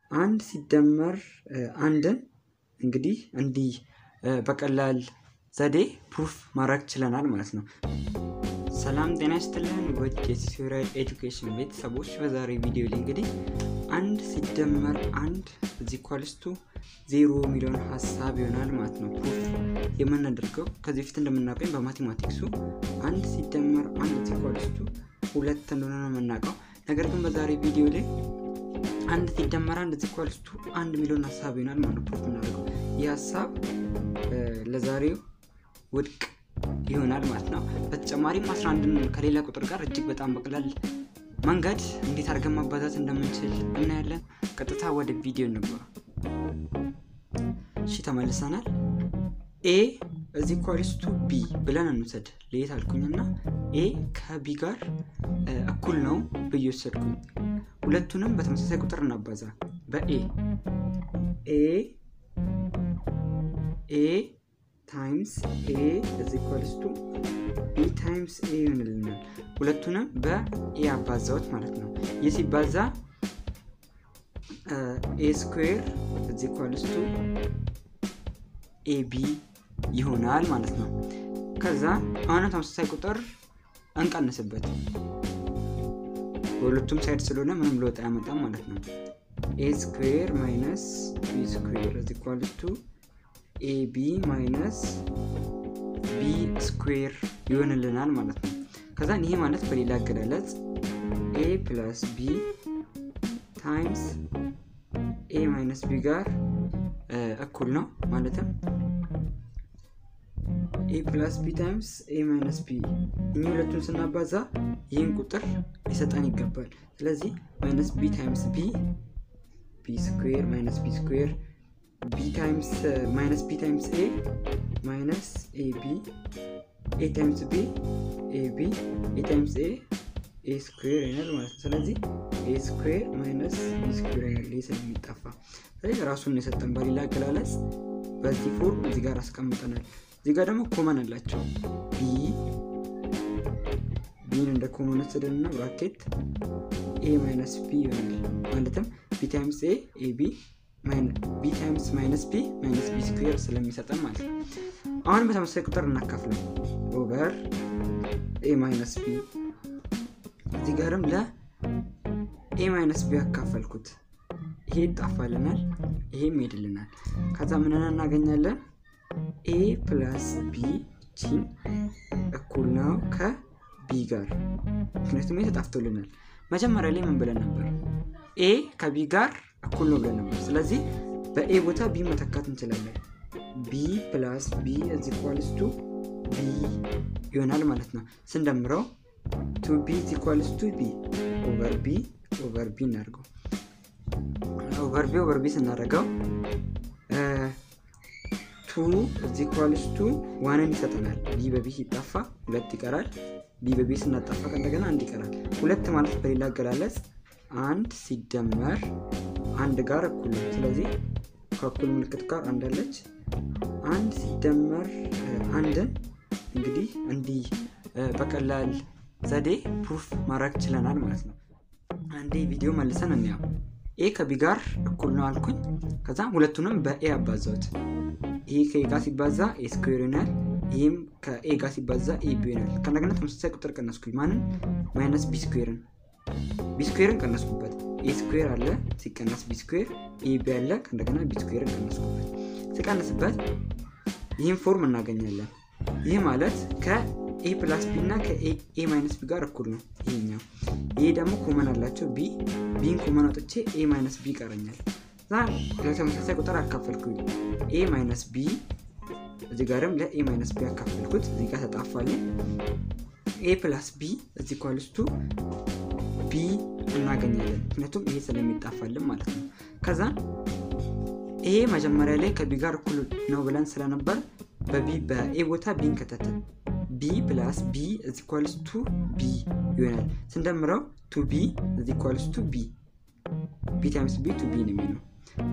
አንድ ሲደመር አንድን እንግዲህ እንዲህ በቀላል ዘዴ ፕሩፍ ማድረግ ችለናል ማለት ነው። ሰላም ጤና ይስጥልን ውድ የቲዩቶሪያል ኤዱኬሽን ቤተሰቦች፣ በዛሬ ቪዲዮ ላይ እንግዲህ አንድ ሲደመር አንድ እዚ ኳልስቱ ዜሮ የሚለውን ሀሳብ ይሆናል ማለት ነው ፕሩፍ የምናደርገው። ከዚህ በፊት እንደምናውቀኝ በማቴማቲክሱ አንድ ሲደመር አንድ እዚ ኳልስቱ ሁለት እንደሆነ ነው የምናውቀው። ነገር ግን በዛሬ ቪዲዮ ላይ አንድ ሲደመር አንድ እዚ ኳልስቱ አንድ የሚለውን ሀሳብ ይሆናል ማለት ነው ፕሩፍ የምናደርገው። ይህ ሀሳብ ለዛሬው ውድቅ ይሆናል ማለት ነው። በተጨማሪም 11ን ከሌላ ቁጥር ጋር እጅግ በጣም በቀላል መንገድ እንዴት አድርገን ማባዛት እንደምንችል እናያለን። ቀጥታ ወደ ቪዲዮ እንግባ። እሺ ተመልሰናል። ኤ እዚ ኳሊስቱ ቢ ብለን እንውሰድ። ለየት አልኩኝና ኤ ከቢ ጋር እኩል ነው ብዬ ወሰድኩኝ። ሁለቱንም በተመሳሳይ ቁጥር እናባዛ በኤ ኤ ኤ ታይምስ ኤ እዚ ኢኳልስ ቱ ቢ ታይምስ ኤ ይሆንልናል። ሁለቱንም በኤ አባዛዎች ማለት ነው። ይህ ሲባዛ ኤ ስኩዌር እዚ ኢኳልስ ቱ ኤ ቢ ይሆናል ማለት ነው። ከዛ አሁንም ተመሳሳይ ቁጥር እንቀንስበት። በሁለቱም ሳይድ ስለሆነ ምንም ለውጥ አያመጣም ማለት ነው። ኤ ስኩዌር ማይነስ ቢ ስኩዌር እዚ ኢኳልስ ቱ ኤቢ ማይነስ ቢ ስኩዌር ይሆንልናል ማለት ነው። ከዛን ይሄ ማለት በሌላ አገላለጽ ኤ ፕላስ ቢ ታይምስ ኤ ማይነስ ቢ ጋር እኩል ነው ማለትም ኤ ፕላስ ቢ ታይምስ ኤ ማይነስ ቢ እኚህ ሁለቱን ስናባዛ ይህን ቁጥር ሊሰጠን ይገባል። ስለዚህ ማይነስ ቢ ታይምስ ቢ ቢ ስኩዌር ማይነስ ቢ ስኩዌር ቢ ታይምስ ማይነስ ቢ ታይምስ ኤ ማይነስ ኤ ቢ ኤ ታይምስ ቢ ኤ ቢ ኤ ታይምስ ኤ ኤ ስኩዌር ይሆናል ማለት ነው። ስለዚህ ኤ ስኩዌር ማይነስ ቢ ስኩዌር ይሆናል ይህ ስለሚጠፋ። ስለዚህ ራሱን የሰጠን በሌላ አገላለጽ በዚህ ፎርም እዚህ ጋር አስቀምጠናል። እዚህ ጋር ደግሞ ኮመን አላቸው ቢ ቢን እንደ ኮመን ወሰደንና ብራኬት ኤ ማይነስ ቢ ይሆናል ማለትም ቢ ታይምስ ኤ ኤ ቢ ቢ ታይምስ ማይነስ ቢ ማይነስ ቢ ስኩዌር ስለሚሰጠን ማለት ነው። አሁን በተመሳሳይ ቁጥር እናካፍለው ኦቨር ኤ ማይነስ ቢ እዚህ ጋርም ለኤ ማይነስ ቢ ያካፈልኩት ይሄ ይጣፋልናል፣ ይሄም ይሄድልናል። ከዛ ምንን እናገኛለን? ኤ ፕላስ ቢ ቺን እኩል ነው ከቢ ጋር ምክንያቱም ይሄ ተጣፍቶልናል። መጀመሪያ ላይ ምን ብለን ነበር? ኤ ከቢ ጋር እኩል ነው ብለን ነበር። ስለዚህ በኤ ቦታ ቢ መተካት እንችላለን። ቢ ፕላስ ቢ እዚ ኢኳልስ ቱ ቢ ይሆናል ማለት ነው። ስንደምረው ቱ ቢ እዚ ኢኳልስ ቱ ቢ ኦቨር ቢ ኦቨር ቢ እናደርገው። ኦቨር ቢ ኦቨር ቢ ስናደርገው ቱ እዚ ኢኳልስ ቱ ዋንን ይሰጠናል። ቢ በቢ ሲጠፋ ሁለት ይቀራል። ቢ በቢ ስናጠፋ እንደገና አንድ ይቀራል። ሁለት ማለት በሌላ አገላለጽ አንድ ሲደመር አንድ ጋር እኩል ነው። ስለዚህ ከእኩል ምልክት ጋር አንድ አለች። አንድ ሲደመር አንድን እንግዲህ እንዲህ በቀላል ዘዴ ፕሩፍ ማድረግ ችለናል ማለት ነው። አንዴ ቪዲዮ መልሰን እንያው። ኤ ከቢ ጋር እኩል ነው አልኩኝ። ከዛ ሁለቱንም በኤ አባዛውት። ይሄ ከኤ ጋር ሲባዛ ኤ ስኩዌር ይሆናል። ይህም ከኤ ጋር ሲባዛ ኤ ቢ ይሆናል። ከእንደገና ተመሳሳይ ቁጥር ቀነስኩኝ። ማንን? ማይነስ ቢ ስኩዌርን ቢ ስኩዌርን ቀነስኩበት። ኤ ስኩዌር አለ ሲቀነስ ቢ ስኩዌር፣ ኤ ቢ አለ ከእንደገና ቢ ስኩዌርን ቀነስኩበት። ሲቀነስበት ይህን ፎርም እናገኛለን። ይህ ማለት ከኤ ፕላስ ቢ እና ከኤ ማይነስ ቢ ጋር እኩል ነው ይሄኛው። ይሄ ደግሞ ኮመን አላቸው ቢ ቢን ኮመን አውጥቼ ኤ ማይነስ ቢ ይቀረኛል። ለተመሳሳይ ቁጥር አካፈልኩኝ ኤ ማይነስ ቢ እዚህ ጋርም ለኤ ማይነስ ቢ ያካፈልኩት እዚህ ጋር ተጣፋልኝ። ኤ ፕላስ ቢ እዚህ ኳልስቱ ቢ እናገኛለን ምክንያቱም ይሄ ስለሚጣፋልን ማለት ነው። ከዛ ይሄ መጀመሪያ ላይ ከቢ ጋር እኩል ነው ብለን ስለነበር በቢ በኤ ቦታ ቢን ከተትን ቢ ፕላስ ቢ እዚ ኳልስ ቱ ቢ ይሆናል። ስንደምረው ቱ ቢ እዚ ኳልስ ቱ ቢ ቢ ታይምስ ቢ ቱ ቢ ነው የሚሆነው።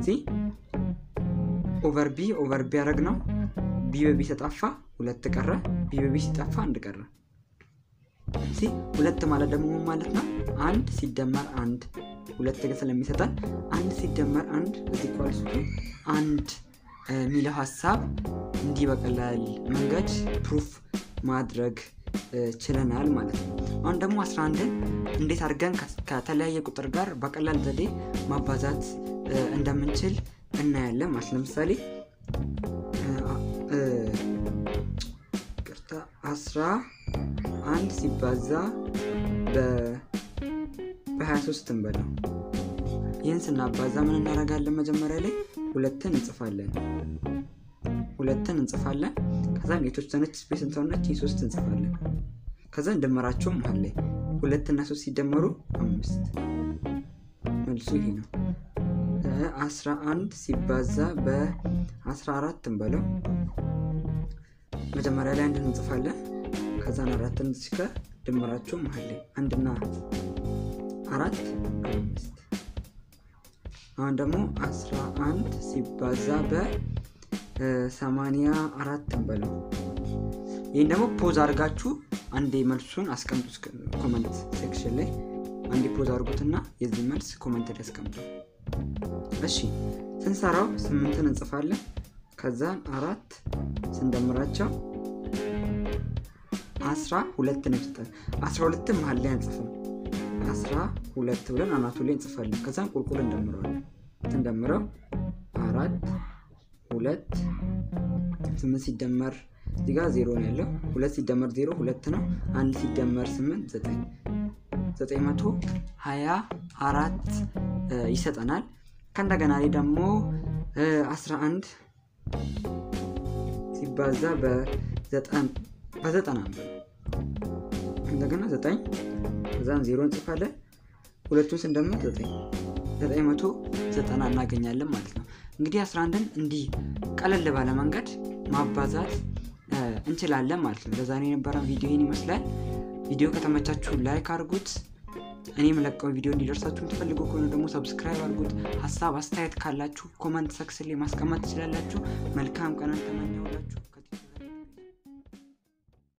ኦቨር ቢ ኦቨር ቢ ያደረግ ነው። ቢ በቢ ተጣፋ ሁለት ቀረ። ቢ በቢ ሲጠፋ አንድ ቀረ። ሁለት ማለት ደግሞ ማለት ነው አንድ ሲደመር አንድ ሁለት ግን ስለሚሰጠን አንድ ሲደመር አንድ እዚህ ኳልስቱ አንድ የሚለው ሀሳብ እንዲህ በቀላል መንገድ ፕሩፍ ማድረግ ችለናል ማለት ነው። አሁን ደግሞ 11ን እንዴት አድርገን ከተለያየ ቁጥር ጋር በቀላል ዘዴ ማባዛት እንደምንችል እናያለን ማለት ለምሳሌ ቅርታ አስራ አንድ ሲባዛ በ23 እንበለው ይህን ስናባዛ ምን እናደርጋለን? መጀመሪያ ላይ ሁለትን እንጽፋለን ሁለትን እንጽፋለን። ከዛም የተወሰነች ስፔስ እንተውነች ሶስት እንጽፋለን። ከዛ እንደመራቸው መሀል ላይ ሁለት እና ሶስት ሲደመሩ አምስት መልሱ ይሄ ነው። አስራ አንድ ሲባዛ በአስራ አራት እንበለው መጀመሪያ ላይ አንድን እንጽፋለን። ከዛን አራትን ሲከ ድምራቸው መሀል ላይ አንድና አራት አምስት አሁን ደግሞ አስራ አንድ ሲባዛ በሰማንያ አራት እንበለው ይህን ደግሞ ፖዝ አድርጋችሁ አንዴ መልሱን አስቀምጡ ኮመንት ሴክሽን ላይ አንዴ ፖዝ አድርጉትና የዚህ መልስ ኮመንት ላይ ያስቀምጡ እሺ ስንሰራው ስምንትን እንጽፋለን ከዛን አራት ስንደምራቸው አስራ ሁለት ነው ይሰጣል አስራ ሁለትም መሀል ላይ አንጽፍም አስራ ሁለት ብለን አናቱ ላይ እንጽፋለን ከዛም ቁልቁል እንደምረዋለን ስንደምረው አራት ሁለት ስምንት ሲደመር እዚህ ጋር ዜሮ ነው ያለው ሁለት ሲደመር ዜሮ ሁለት ነው አንድ ሲደመር ስምንት ዘጠኝ ዘጠኝ መቶ ሀያ አራት ይሰጠናል ከእንደገና ላይ ደግሞ አስራ አንድ ሲባዛ በዘጠና እንደገና ዘጠኝ ከዛን ዜሮ እንጽፋለን ሁለቱን ስንደምር ዘጠኝ ዘጠኝ መቶ ዘጠና እናገኛለን ማለት ነው እንግዲህ 11ን እንዲህ ቀለል ባለ መንገድ ማባዛት እንችላለን ማለት ነው ለዛሬ የነበረን ቪዲዮ ይህን ይመስላል ቪዲዮ ከተመቻችሁ ላይክ አድርጉት እኔ የምለቀው ቪዲዮ እንዲደርሳችሁ የምትፈልጉ ከሆነ ደግሞ ሰብስክራይብ አድርጉት ሀሳብ አስተያየት ካላችሁ ኮመንት ሰክስ ላይ ማስቀመጥ ትችላላችሁ መልካም ቀናን ተመኘውላችሁ